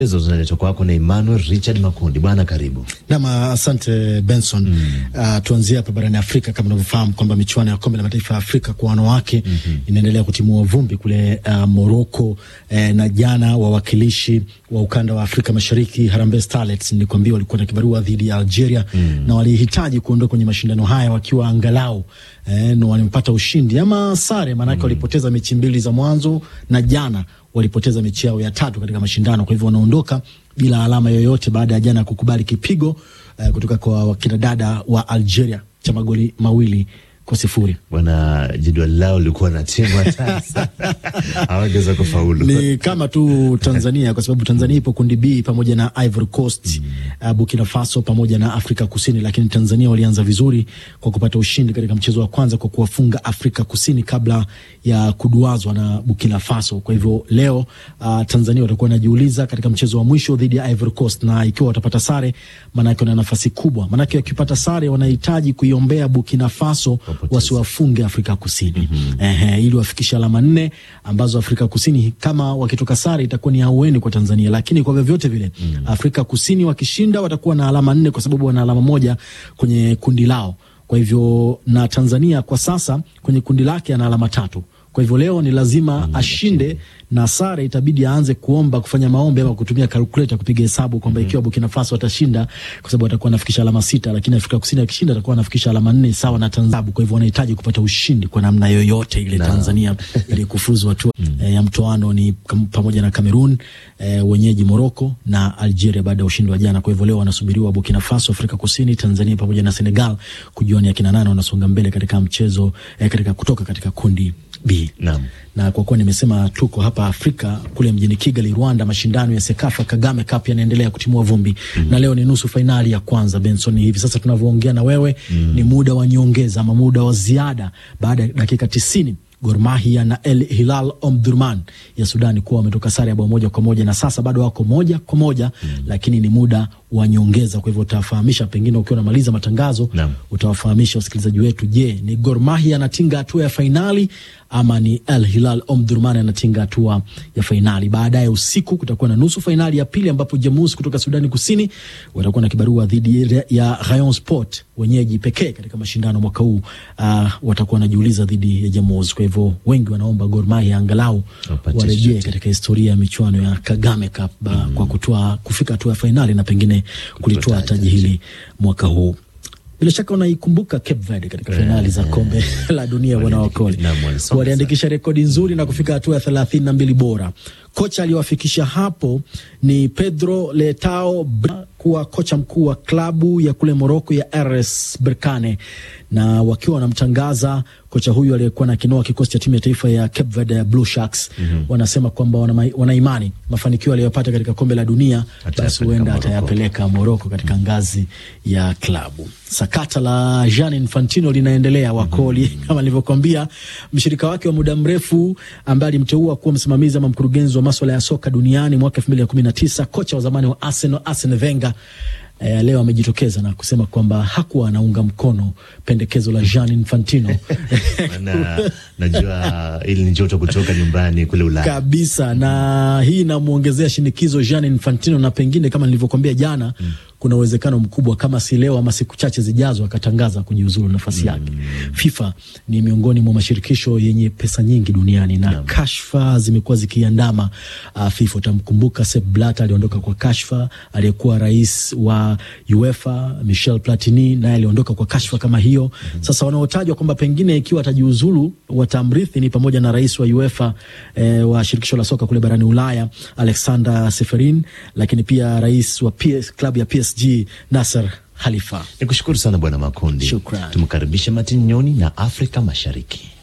hizo zinaletwa kwako na Emmanuel Richard Makundi. Bwana karibu. Nam, asante Benson. mm. Uh, tuanzie hapa barani Afrika. Kama unavyofahamu kwamba michuano ya kombe la mataifa ya Afrika kwa wanawake mm -hmm. inaendelea kutimua vumbi kule uh, Morocco eh, na jana wawakilishi wa ukanda wa Afrika Mashariki Harambee Starlets nilikwambia walikuwa na kibarua dhidi ya Algeria mm. na walihitaji kuondoka kwenye mashindano haya wakiwa angalau eh, na walimpata ushindi ama sare, maanake mm. walipoteza mechi mbili za mwanzo na jana walipoteza mechi yao ya tatu katika mashindano. Kwa hivyo wanaondoka bila alama yoyote baada ya jana kukubali kipigo uh, kutoka kwa wakina dada wa Algeria cha magoli mawili kwa sifuri. Bwana, jedwali lao lilikuwa na timu hatari sana, hawangeweza kufaulu. Ni kama tu Tanzania kwa sababu Tanzania ipo kundi B pamoja na Ivory Coast, mm. uh, Burkina Faso pamoja na Afrika Kusini, lakini Tanzania walianza vizuri kwa kupata ushindi katika mchezo wa kwanza kwa kuwafunga Afrika Kusini kabla ya kuduazwa na Burkina Faso. Kwa hivyo leo uh, Tanzania watakuwa wanajiuliza katika mchezo wa mwisho dhidi ya Ivory Coast, na ikiwa watapata sare, maanake wana nafasi kubwa, maanake wakipata sare wanahitaji kuiombea Burkina Faso wasiwafunge Afrika Kusini mm -hmm. Ehe, ili wafikishe alama nne ambazo Afrika Kusini kama wakitoka sare itakuwa ni aueni kwa Tanzania, lakini kwa vyovyote vile mm -hmm. Afrika Kusini wakishinda watakuwa na alama nne kwa sababu wana alama moja kwenye kundi lao. Kwa hivyo na Tanzania kwa sasa kwenye kundi lake ana alama tatu. Kwa hivyo leo ni lazima mm -hmm. ashinde na sare itabidi aanze kuomba kufanya maombi ama kutumia calculator kupiga hesabu kwamba mm -hmm. ikiwa Burkina Faso atashinda, kwa sababu atakuwa anafikisha alama sita, lakini Afrika Kusini akishinda atakuwa anafikisha alama nne sawa na Tanzania. Kwa hivyo wanahitaji kupata ushindi kwa namna yoyote ile no. Tanzania ili kufuzu hatua mm -hmm. e, ya mtoano ni pamoja na Cameroon e, wenyeji Morocco na Algeria baada ya ushindi wa jana. Kwa hivyo leo wanasubiriwa Burkina Faso, Afrika Kusini, Tanzania pamoja na Senegal kujua ni akina nane wanasonga mbele katika mchezo e, katika kutoka katika kundi B. Naam. Na kwa kuwa nimesema tuko hapa Afrika kule mjini Kigali, Rwanda, mashindano ya Sekafa Kagame Cup yanaendelea kutimua vumbi mm. na leo ni nusu fainali ya kwanza Benson. Hivi sasa tunavyoongea na wewe mm. ni muda wa nyongeza ama muda wa ziada baada ya dakika tisini Gor Mahia na El Hilal Omdurman ya Sudani kuwa wametoka sare ya bao moja kwa moja na sasa bado wako moja kwa moja mm. lakini ni muda wa nyongeza. Kwa hivyo utawafahamisha, pengine ukiwa unamaliza matangazo Naam. utawafahamisha wasikilizaji wetu, je, ni Gor Mahia anatinga hatua ya fainali ama ni El Hilal Omdurman anatinga hatua ya fainali? Baadaye usiku kutakuwa na nusu fainali ya pili ambapo Jamus kutoka Sudani Kusini watakuwa na kibarua dhidi ya Rayon Sport, wenyeji pekee katika mashindano mwaka huu. Uh, watakuwa wanajiuliza dhidi ya Jamus. Kwa hivyo wengi wanaomba Gor Mahia angalau warejee katika historia ya michuano ya Kagame Cup mm -hmm. kwa kutoa kufika hatua ya fainali na pengine kulitoa taji hili mwaka huu. Bila shaka unaikumbuka Cape Verde katika fainali za kombe la dunia wanawakoli waliandikisha rekodi nzuri na kufika hatua ya thelathini na mbili bora. Kocha aliyowafikisha hapo ni Pedro Letao kuwa kocha mkuu wa klabu ya kule Moroko ya RS Berkane, na wakiwa wanamtangaza kocha huyu aliyekuwa na kinoa kikosi cha timu ya taifa ya Cape Verde ya Blue Sharks mm -hmm. wanasema kwamba wana imani mafanikio aliyopata katika kombe la dunia basi huenda atayapeleka Moroko katika ngazi ya klabu. Sakata la Gianni Infantino linaendelea wakoli, mm -hmm. kama nilivyokuambia, mshirika wake wa muda mrefu ambaye alimteua kuwa msimamizi ama mkurugenzi wa maswala ya soka duniani mwaka elfu mbili na kumi na tisa kocha wa zamani wa Arsenal Arsene Wenger Eh, leo amejitokeza na kusema kwamba hakuwa anaunga mkono pendekezo la Gianni Infantino. Na, najua ili ni joto kutoka nyumbani kule Ulaya kabisa, na hii inamwongezea shinikizo Gianni Infantino, na pengine kama nilivyokuambia jana mm. kuna uwezekano mkubwa kama si leo ama siku chache zijazo akatangaza kujiuzulu nafasi yake. mm. FIFA ni miongoni mwa mashirikisho yenye pesa nyingi duniani na yeah. kashfa zimekuwa zikiandama uh, FIFA. Utamkumbuka Sepp Blatter aliondoka kwa kashfa, aliyekuwa rais wa UEFA Michel Platini naye aliondoka kwa kashfa kama hiyo. mm -hmm. Sasa wanaotajwa kwamba pengine ikiwa atajiuzulu watamrithi ni pamoja na rais wa UEFA eh, wa shirikisho la soka kule barani Ulaya Alexander Seferin, lakini pia rais wa PS, klabu ya PSG Nasser Khalifa. Nikushukuru sana Bwana Makundi. Shukran. Tumkaribishe Martin Nyoni na Afrika Mashariki.